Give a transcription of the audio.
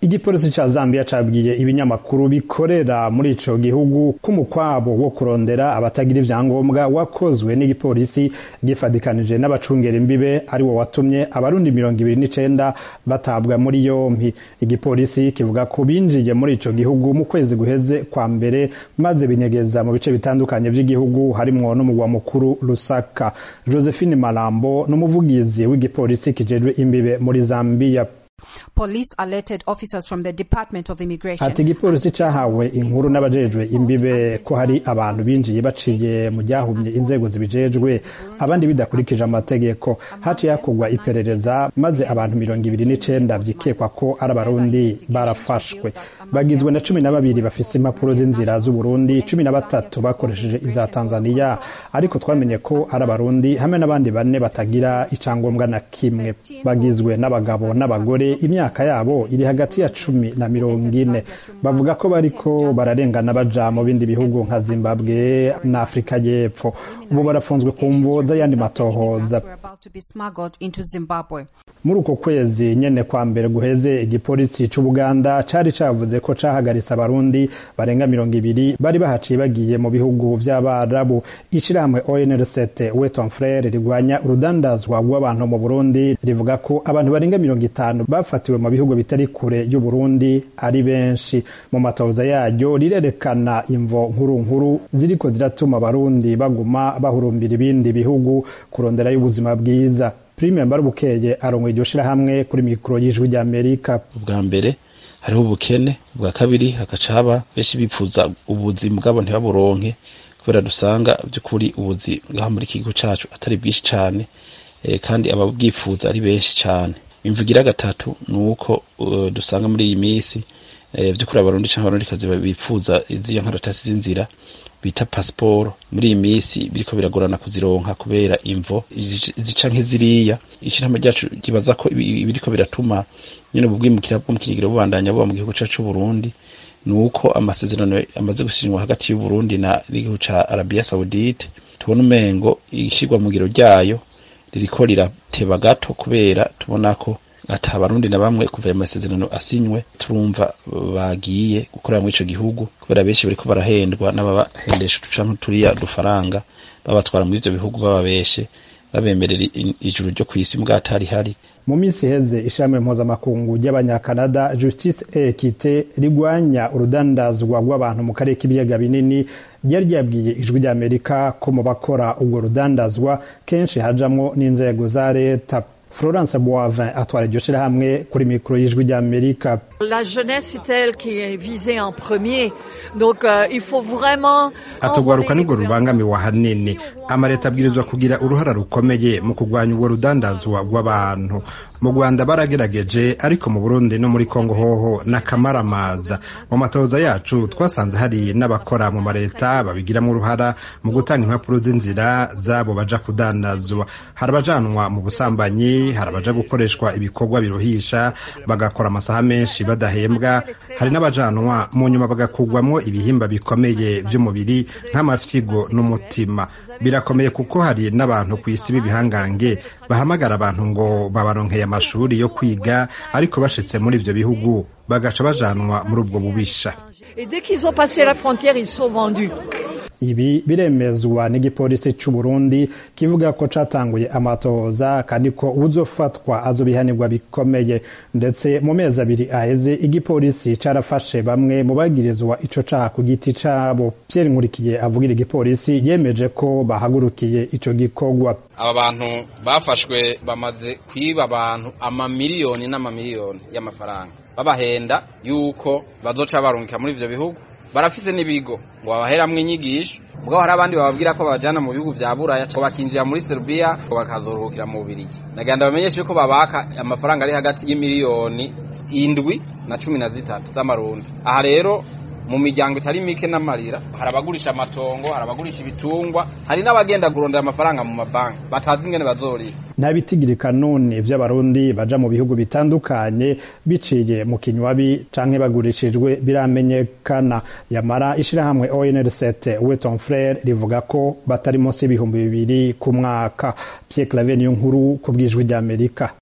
igipolisi ca Zambia cabwiye ibinyamakuru bikorera muri ico gihugu k'umukwabo wo kurondera abatagira ivyangombwa wakozwe n'igipolisi gifadikanije n'abacungera imbibe ari wo watumye abarundi mirongo ibiri n'icenda batabwa muri yompi igipolisi kivuga ko binjiye muri ico gihugu mu kwezi guheze kwa mbere maze binyegeza mu bice bitandukanye vy'igihugu harimwo n'umugwa mukuru Lusaka Josephine Malambo n'umuvugizi w'igipolisi kijejwe imbibe muri Zambia Police alerted officers from the Department of Immigration. ati igipolisi cahawe inkuru n'abajejwe imbibe ko hari abantu binjiye baciye mu ryahumye inzego zibijejwe abandi bidakurikije amategeko haciye hakorwa iperereza maze abantu mirongo ibiri n'icenda vyikekwa ko ari abarundi barafashwe bagizwe na cumi na babiri bafise impapuro z'inzira z'uburundi cumi na batatu bakoresheje iza tanzaniya ariko twamenye ko ari abarundi hamwe n'abandi bane batagira icangombwa na kimwe bagizwe n'abagabo n'abagore imyaka yabo iri hagati ya cumi na mirongo ine bavuga ko bariko bararengana baja mu bindi bihugu nka zimbabwe na afurika y'epfo ubu barafunzwe ku mvo z'ayandi matohoza Were about to be smuggled into Zimbabwe. muri uko kwezi nyene kwa mbere guheze igipolisi c'ubuganda cari cavuze ko cahagaritse abarundi barenga mirongo ibiri bari bahaciye bagiye mu bihugu vy'abarabu ishirahamwe onrct weton frere rigwanya urudandazwa rw'abantu mu burundi rivuga ko abantu barenga mirongo itanu bafatiwe mu bihugu bitari kure y'uburundi ari benshi mu matoza yaryo rirerekana imvo nkuru nkuru ziriko ziratuma abarundi baguma bahurumbira ibindi bihugu kuronderayo ubuzima bwiza prime mbarubukeye arongoye iryo shirahamwe kuri mikoro y'ijwi ry'amerika ubwa mbere hariho ubukene ubwa kabiri hagaca haba benshi bipfuza ubuzi bwabo ntibaburonke kubera dusanga by'ukuri ubuzi bwaho muri iki gihugu cacu atari bwinshi cane eh, kandi ababwifuza ari benshi cane imvugira gatatu ni uko uh, dusanga muri iyi minsi eh, vy'ukuri abarundi canke abarundikazi bipfuza iziyo nkaratasi z'inzira bita pasiporo muri iyi minsi biriko biragorana kuzironka kubera imvo izi- zica nk'iziriya ishirahamwe ryacu kibaza ko ibi- biriko biratuma nyene ubu bwimukira bwo mu kigero bubandanya buba mu gihugu cacu c'uburundi ni uko amasezerano amaze gusinywa hagati y'uburundi na n'igihugu ca arabiya saudite tubona umengo ishirwa mu ngiro ryayo ririko rirateba gato kubera tubona ko ata abarundi na bamwe kuva ayo masezerano asinywe turumva bagiye gukorera muri ico gihugu kubera benshi bariko barahendwa n'ababahendesha uducanke turiya dufaranga babatwara muri ivyo bihugu bababeshe babemerera i- ijuru ryo kw'isi mbwa atari hari mu minsi iheze ishirahamwe mpuzamakungu ry'abanyakanada justice et equite rigwanya urudandazwa rw'abantu mu karere k'ibiyaga binini ryari ryabwiye ijwi ry'amerika ko mu bakora urwo rudandazwa kenshi hajamwo n'inzego za leta florence boivin atwara iryo shirahamwe kuri mikoro y'ijwi ry'amerika La jeunesse, c'est elle qui est visée en premier. Donc, euh, il faut vraiment... atugwaruka nirwo rubangamiwe ahanini amaleta abwirizwa kugira uruhara rukomeye mu kurwanya urwo rudandazwa rw'abantu mu rwanda baragerageje ariko mu burundi no muri kongo hoho n'akamaramaza mu matoza yacu twasanze hari n'abakora mu maleta babigiramo uruhara mu gutanga impapuro z'inzira zabo baja kudandazwa hari abajanwa mu busambanyi hari abaja gukoreshwa ibikorwa biruhisha bagakora amasaha menshi badahembwa hari n'abajanwa mu nyuma bagakugwamwo ibihimba bikomeye by'umubiri nk'amafyigo n'umutima birakomeye kuko hari n'abantu ku isi b'ibihangange bahamagara abantu ngo babaronkeye amashuri yo kwiga ariko bashitse muri ivyo bihugu bagaca bajanwa muri ubwo bubisha Et dès qu'ils ont passé la frontière, ils sont vendus. ibi biremezwa n'igipolisi c'u Burundi kivuga ko catanguye amatohoza kandi ko uwuzofatwa azobihanirwa bikomeye ndetse mu mezi abiri aheze igipolisi carafashe bamwe mu bagirizwa ico caha ku giti cabo Pierre Nkurikiye avugira igipolisi yemeje ko bahagurukiye ico gikorwa aba bantu bafashwe bamaze kwiba abantu amamiliyoni n'amamiliyoni y'amafaranga babahenda yuko bazoca barungika muri ivyo bihugu barafise n'ibigo ngo babaheramwo inyigisho mugabo hari abandi bababwira ko babajana mu bihugu vya buraya ngo bakinjira muri serbia ngo bakazoruhukira mu bubirigi nagenda bamenyeshe yuko babaka amafaranga ari hagati y'imiliyoni indwi na cumi na zitatu z'amarundi aha rero mu miryango itari mike n'amarira hari abagurisha amatongo hari abagurisha ibitungwa hari n'abagenda kurondera amafaranga mu mabanki batazi ingene bazorira nta bitigirika none vy'abarundi baja mu bihugu bitandukanye biciye mu kinywabi canke bagurishijwe biramenyekana yamara ishirahamwe ONRCT Weton Frere rivuga ko batari munsi y'ibihumbi bibiri ku mwaka Pierre Claver niyo nkuru ku bwijwi ry'Amerika